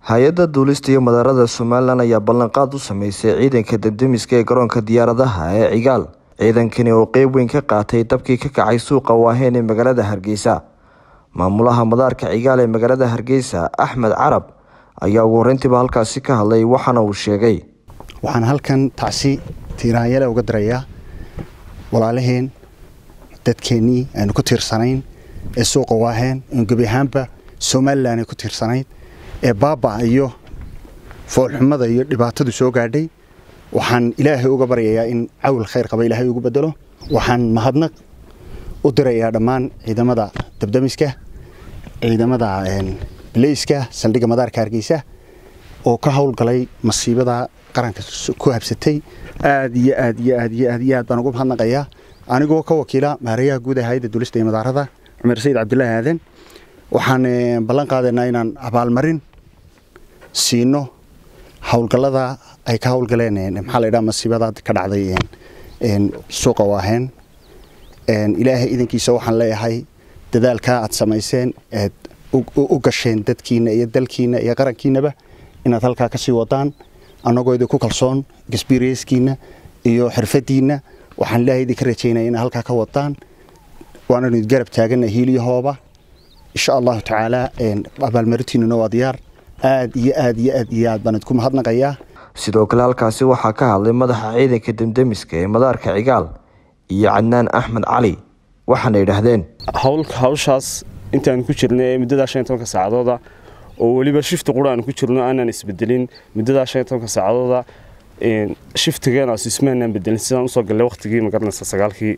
hay-adda duulista iyo madaarada somalilan ayaa ballanqaad u sameysay ciidanka debdemiska ee garoonka diyaaradaha ee cigaal ciidankani oo qeyb weyn ka qaatay dabkii ka kacay suuqa waaheen ee magaalada hargeysa maamulaha madaarka cigaal ee magaalada hargeysa axmed carab ayaa ugu horeyntiiba halkaasi ka hadlay waxaana uu sheegay waxaan halkan tacsi tiiraanyale uga dirayaa walaalaheen dadkeennii aynu ku tiirsanayn ee suuqa waaheen inu gebi ahaanba somalilan ay ku tiirsanayd ee baaba iyo foolxumada iyo dhibaatadu soo gaadhay waxaan ilaahay uga baryayaa in cawil khayr qaba ilaahay ugu bedelo waxaan mahadnaq u dirayaa dhammaan ciidamada dabdamiska ciidamada baleyska saldhigga madaarka hargeysa oo ka howlgalay masiibada qaranka ku habsatay aad iyo aad iyo aad iyo aad iyo aad baan ugu mahadnaqayaa anigoo ka wakiila maarayaha guud ee hayadda duulista iyo madaarada cumar sayid cabdulaahi aadan waxaan ballan qaadaynaa inaan abaalmarin siino howlgallada ay ka howlgaleen maxaa la ydhaha masiibada ka dhacday suuqa waaheen ilaahay idankiisa waxaan leeyahay dadaalkaa aad samayseen eed u gasheen dadkiina iyo dalkiina iyo qarankiinaba inaad halkaa ka sii wadaan annagoo idinku kalsoon gasbireyskiina iyo xirfadiinna waxaan ilaahay idinka rajaynaya inaad halkaa ka wadaan waananu garab taagana hiiliyahooba insha allahu tacaala abaalmarintiinuna waa diyaar aad iyo aad iyo aad iyo aad baan idinku mahadnaqayaa sidoo kale halkaasi waxaa ka hadlay madaxa ciidanka demdemiska ee madaarka cigaal iyo cadnaan axmed cali waxaana yidhaahdeen hawshaas intaanu ku jirnay ee muddadaa shan iyo tobanka saacadooda oo weliba shifti qura aanu ku jirno aanaan isbedelin muddadaa shan iyo tobanka saacadooda shiftigeena ismaanaan bedelin sidaan usoo gallay waqtigii magaranaysa sagaalkii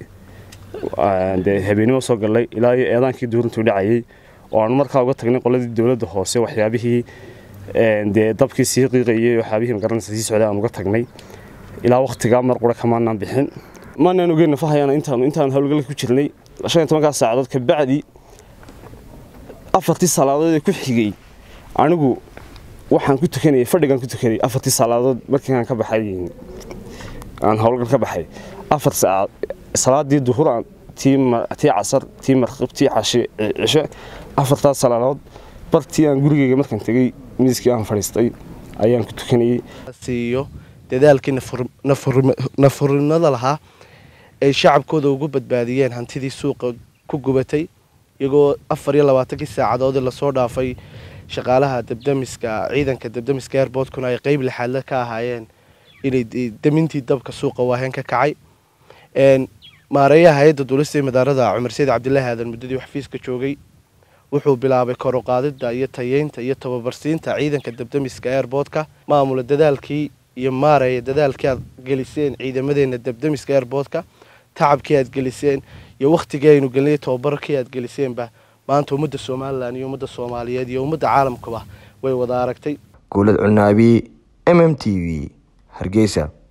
dee habeenimo soo gallay ilaa iyo eedaankii duurintuu dhacayay oo aanu markaa uga tagnay qoladii dowladda hoose waxyaabihii dee dabkii sii qiiqayay waxyaabihii magaranaysa sii socday aan uga tagnay ilaa waqtigaa mar qura kamaanaan bixin maanaan ogeyn nafahayana intaanu intaanu howlgal ku jirnay shan iyo tobankaa saacadood kabacdi afartii salaadood ee ku xigay anigu waxaan ku tukanayay fadhigaan ku tukanayay afartii salaadood markii aan ka baxay aan howlgal ka baxay afar saacaad salaadii duhur tii tii casar tii marqib tii cashe cishe afartaas salaadood bartii aan gurigeyga markaan tegey miiskii aan fadhiistay ayaan ku tukanayay siiyo dadaalkii nafurinada lahaa ay shacabkooda ugu badbaadiyeen hantidii suuqa ku gubatay iyagoo afar iyo labaatankii saacadood lasoo dhaafay shaqaalaha dabdamiska ciidanka dabdamiska airboortkuna ay qeyb lixaadle ka ahaayeen inay damintii dabka suuqa waaheen ka kacay maareeyaha hay-adda duulista madaarada cumar sayid cabdilaahi aadan muddadii xafiiska joogay wuxuu bilaabay koruqaadida iyo tayeynta iyo tababarsiinta ciidanka dabdamiska airboortka maamula dadaalkii iyo maareeya dadaalkii aad geliseen ciidamadeena dabdamiska airboortka tacabkii aad geliseen iyo wakhtigii aynu gelinay tababarkii aad geliseenba maanta ummadda somalilan iyo ummadda soomaaliyeed iyo ummadda caalamkuba way wada aragtay guulad cunaabi m m t v hargeysa